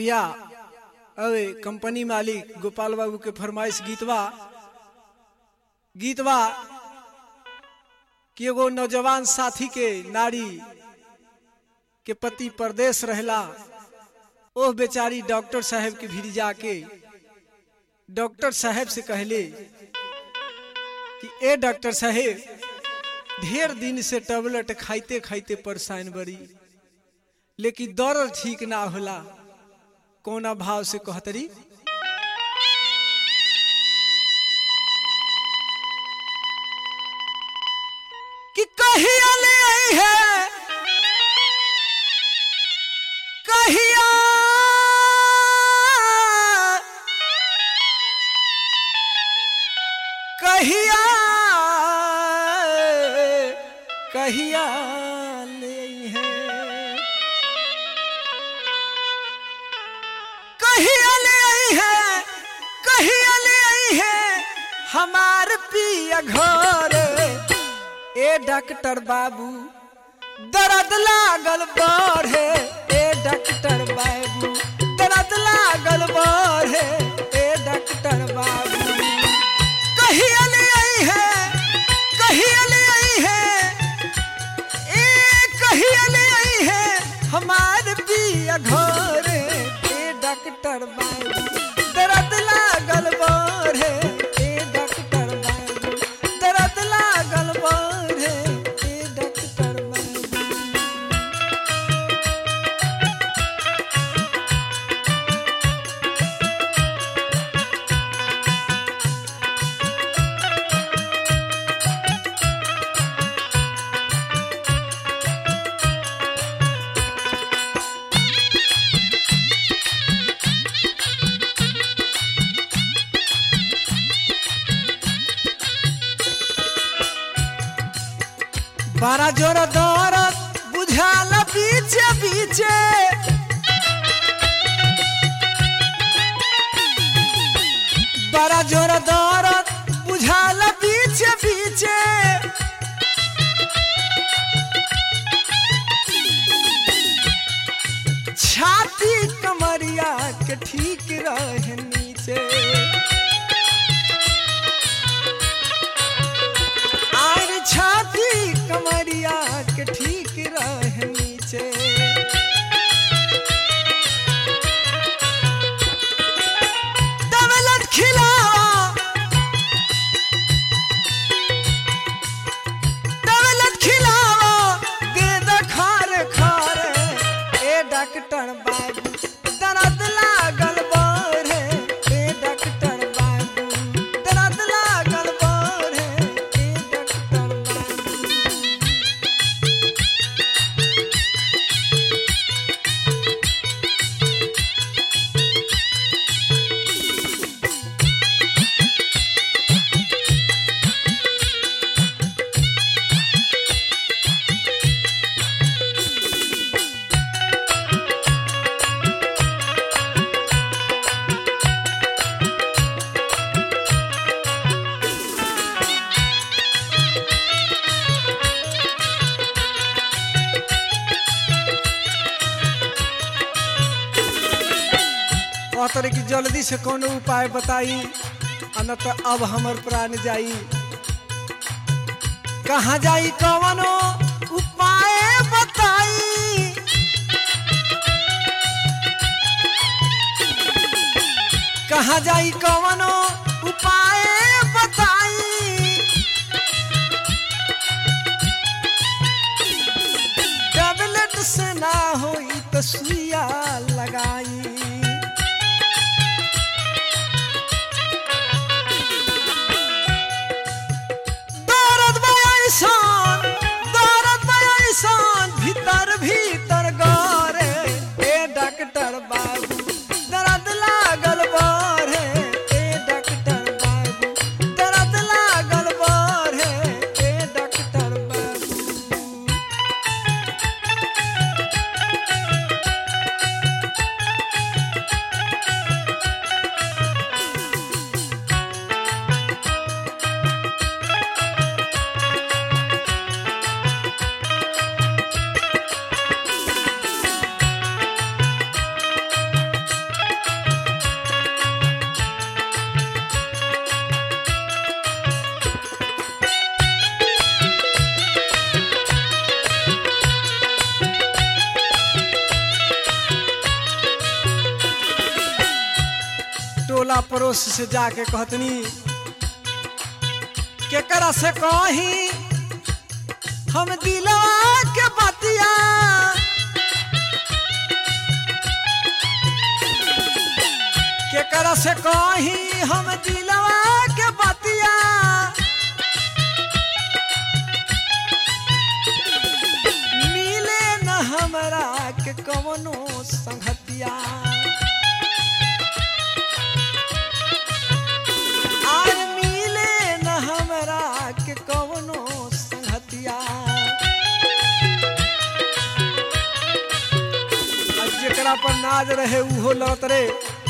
भैया अरे कंपनी मालिक गोपाल बाबू के फरमाइश गीतवा गीतवा कि एगो नौजवान साथी के नारी के पति परदेश रहला ओह बेचारी डॉक्टर साहब के भीड़ जाके डॉक्टर साहब से कहले कि ए डॉक्टर साहब ढेर दिन से टेबलेट खाइते खाइते परेशान बड़ी लेकिन दर्द ठीक ना होला कोना भाव से कहतरी कि कहिया ले आई है कहिया कहिया कहिया ले आई है कहिया ले आई है कहिया ले आई है हमार पिया घर ए डॉक्टर बाबू दर्द लागल बढ़े ए डॉक्टर बाबू दर्द लागल बढ़े ए डॉक्टर बाबू कहिया ले आई है कहिया ले आई है ए कहिया ले आई है हमार पिया घर ए डॉक्टर बाबू दर्द लागल बढ़े ए डॉक्टर बाबू दर्द लागल बढ़े ए डॉक्टर बाबू बड़ा जोर दौरत बुझाल बीचे बीचे बड़ा जोर दौरत बुझाल बीचे बीचे छाती कमरिया के ठीक रहे नीचे आर छाती कमरिया के ठीक रहे नीचे दौलत खिलावा दौलत खिलावा दे द खार खार ए डॉक्टर बाबू दर्द लागल बढ़े ए डॉक्टर बाबू दर्द लागल बढ़े ए डॉक्टर बाबू कहतर कि जल्दी से कोनो उपाय बताई आ न तो अब हमर प्राण जाई कहाँ जाई कवनो उपाय बताई कहाँ जाई कवनो उपाय बताई टैबलेट से ना होई तो सुइया लगाई दर्द बयाइसान दर्द बयाइसान भीतर भीतर गरे ए डॉक्टर बाबू दर्द लागल बढ़े ए डॉक्टर बाबू दर्द लागल बढ़े ए डॉक्टर बाबू पड़ोस से जाके कहतनी केकरा से कही हम दिलवा के बतिया केकरा से कही हम दिलवा के बतिया मिले न हमरा के कवनो संगतिया आज मिले न हमरा के कवनो संगतिया आज जेकरा पर नाज रहे उहो लौट रे